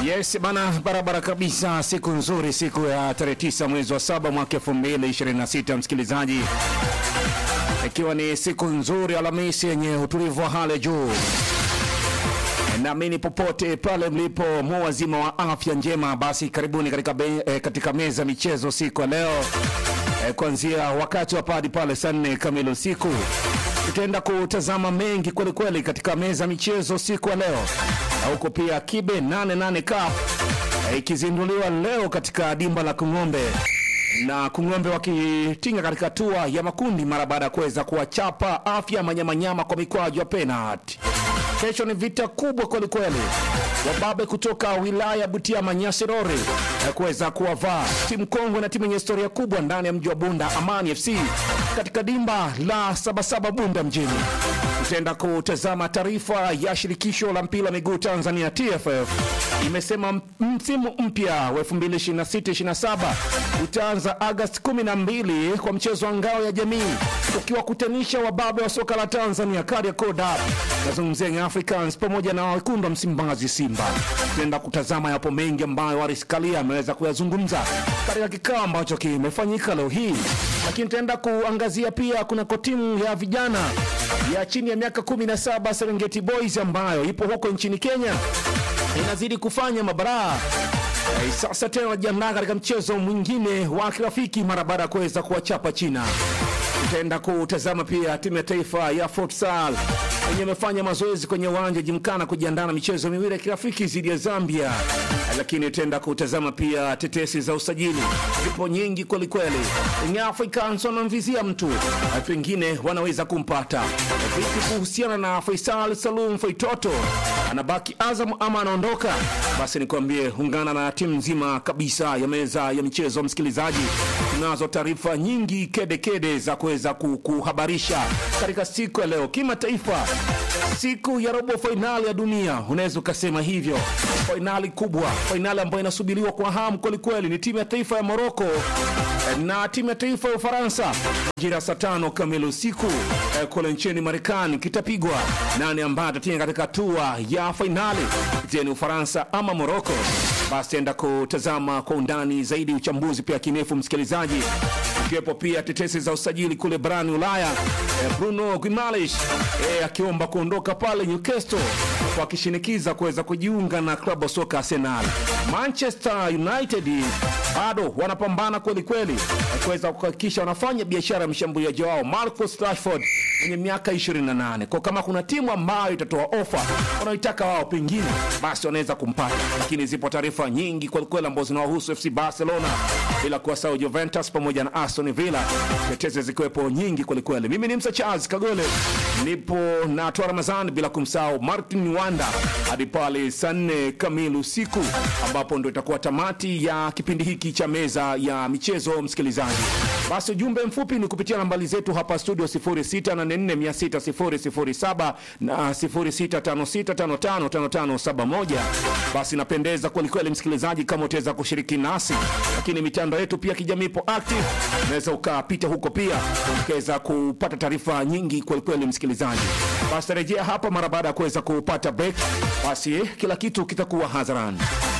Yes bana, barabara kabisa. Siku nzuri, siku ya tarehe tisa mwezi wa saba mwaka 2026 msikilizaji, ikiwa ni siku nzuri, Alhamisi yenye utulivu wa hali ya juu. Naamini popote pale mlipo mu wazima wa afya njema, basi karibuni katika, be, eh, katika meza ya michezo siku ya leo eh, kuanzia wakati wa padi pale saa nne kamili usiku tutaenda kutazama mengi kwelikweli katika meza ya michezo siku ya leo, na huko pia kibe 88 cup eh, ikizinduliwa leo katika dimba la Kung'ombe na Kung'ombe wakitinga katika hatua ya makundi mara baada ya kuweza kuwachapa afya manyamanyama kwa mikwaju ya penalti. Kesho ni vita kubwa kwelikweli, wababe kutoka wilaya ya Butiama Nyasirori ya kuweza kuwavaa timu kongwe na timu yenye historia kubwa ndani ya mji wa Bunda, Amani FC katika dimba la Sabasaba Bunda mjini. Tutaenda kutazama taarifa ya shirikisho la mpira miguu Tanzania TFF imesema msimu mpya wa 2026-27 utaanza Agosti 12 kwa mchezo wa ngao ya jamii ukiwakutanisha wababe wa soka la Tanzania Kariakoo Derby, nazungumzia Young Africans pamoja na wekundu wa Msimbazi Simba. Tutaenda kutazama yapo mengi ambayo Waris Kalia ameweza kuyazungumza katika kikao ambacho kimefanyika leo hii, lakini tutaenda kuangazia pia kunako timu ya vijana ya chini ya miaka 17 Serengeti Boys ambayo ipo huko nchini Kenya inazidi kufanya mabaraa Eh, sasa tena wanajiandaa katika mchezo mwingine wa kirafiki mara baada ya kuweza kuwachapa China. Tutaenda kutazama pia timu ya taifa ya futsal yenye imefanya mazoezi kwenye uwanja Jimkana kujiandaa na michezo miwili ya kirafiki dhidi ya Zambia, Eh, lakini tutaenda kutazama pia tetesi za usajili, zipo nyingi kwelikweli. Young Africans wanamvizia mtu eh, pengine wanaweza kumpata. Eh, Vipi kuhusiana na Faisal Salum Faitoto, anabaki Azam ama anaondoka? Basi nikwambie, ungana na timu nzima kabisa ya meza ya michezo. Msikilizaji, tunazo taarifa nyingi kede kede za kuweza ku- kuhabarisha katika siku ya leo kimataifa, siku ya robo fainali ya dunia, unaweza ukasema hivyo, fainali kubwa, fainali ambayo inasubiriwa kwa hamu kwelikweli, ni timu ya taifa ya Moroko na timu ya taifa ya Ufaransa majira saa tano kamili usiku eh, kule nchini Marekani kitapigwa. Nani ambaye atatinga katika hatua ya fainali? Je, ni Ufaransa ama Moroko? Basi enda kutazama kwa undani zaidi uchambuzi pia kinefu, msikilizaji, ikiwepo pia tetesi za usajili kule barani Ulaya. Eh, Bruno Guimaraes eh, akiomba kuondoka pale Newcastle kwa akishinikiza kuweza kujiunga na klabu ya soka Arsenal. Manchester United bado wanapambana kweli kweli na kuweza kuhakikisha wanafanya biashara ya mshambuliaji wao Marcus Rashford mwenye miaka 28. Kwa kama kuna timu ambayo itatoa ofa wanaoitaka wao, pengine basi wanaweza kumpata, lakini zipo taarifa nyingi kweli kweli ambazo zinawahusu FC Barcelona, bila kuwasahau Juventus pamoja na Aston Villa, tetezi zikiwepo nyingi kweli kweli. Mimi ni Msa Charles Kagole, nipo na Toa Ramazani, bila kumsahau Martin Wanda hadi pale saa nne kamili usiku ambapo ndo itakuwa tamati ya kipindi hiki cha meza ya michezo. Msikilizaji, basi ujumbe mfupi ni kupitia nambari zetu hapa studio 0684600007 na 0656555571. Basi napendeza kwelikweli, msikilizaji, kama utaweza kushiriki nasi, lakini mitandao yetu pia kijamii ipo active, unaweza ukapita huko pia ukaweza kupata taarifa nyingi kwelikweli, msikilizaji. Basi rejea hapa mara baada ya kuweza kupata break, basi kila kitu kitakuwa hadharani.